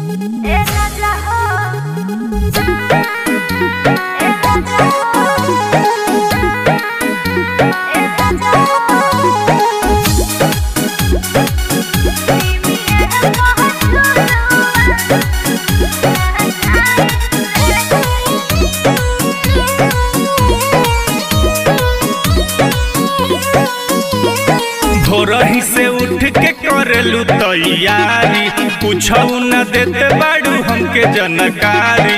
ए राजा हो ए राजा हो ए राजा हो भोरही से उठ के करेलू तैयारी पूछऊ न देते बाड़ू हमके जनकारी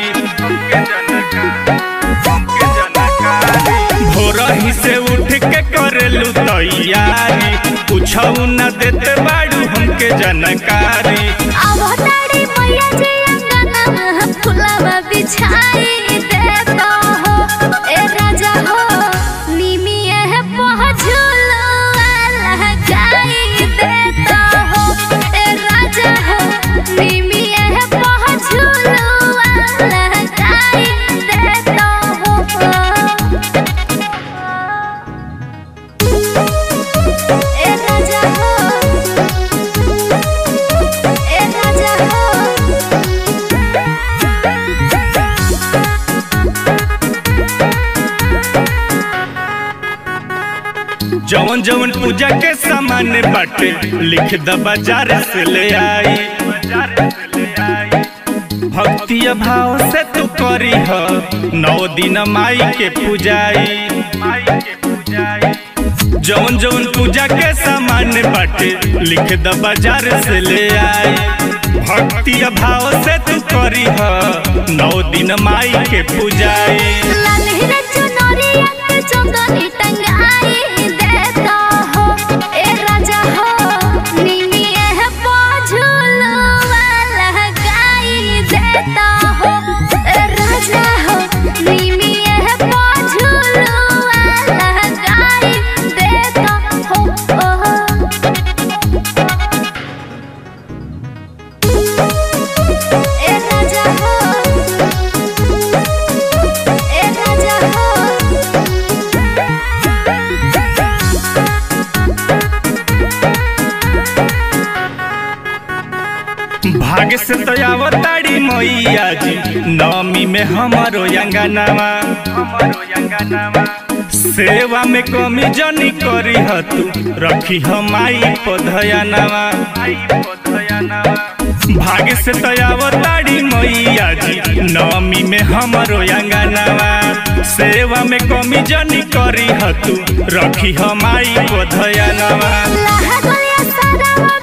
भोरही से उठ के करेलू तैयारी पूछऊ न देते बाड़ू हमके जनकारी अवतारी मैया जी अंगना फुलवा बिछाई देता हो ए राजा हो निमिए पहुँचुलो लगाई देता हो ए राजा हो निमिए पहुँचुलो लगाई देता हो ए राजा हो ए राजा हो जवन जवन पूजा के सामान बाटे लिख द बाजार से ले आई भक्ति भाव से तू करी ह नौ दिन माई के पूजाई जवन जवन पूजा के सामान बाटे लिख द बाजार से ले आई भक्ति भाव से तू करी ह नौ दिन माई के पूजाई लालहिरा चुनरिया के चंदनी टंगाई देता हो ए राजा हो निमिए है पझुलवा लगाई देता हो ए राजा हो निमिए है पझुलवा लगाई देता हो ए राजा हो ए राजा हो भाग्य से तो आवताड़ी मैया जी नवमी में हमारो अंगनावा सेवा में कमी जनी करी ह तू रखी हम माई पधयनावा भाग्य से तो आवताड़ी मैया जी नवमी में हमारो अंगनावा सेवा में कमी जनी करी ह तू रखी हम माई पधयनावा लहगलिया सारा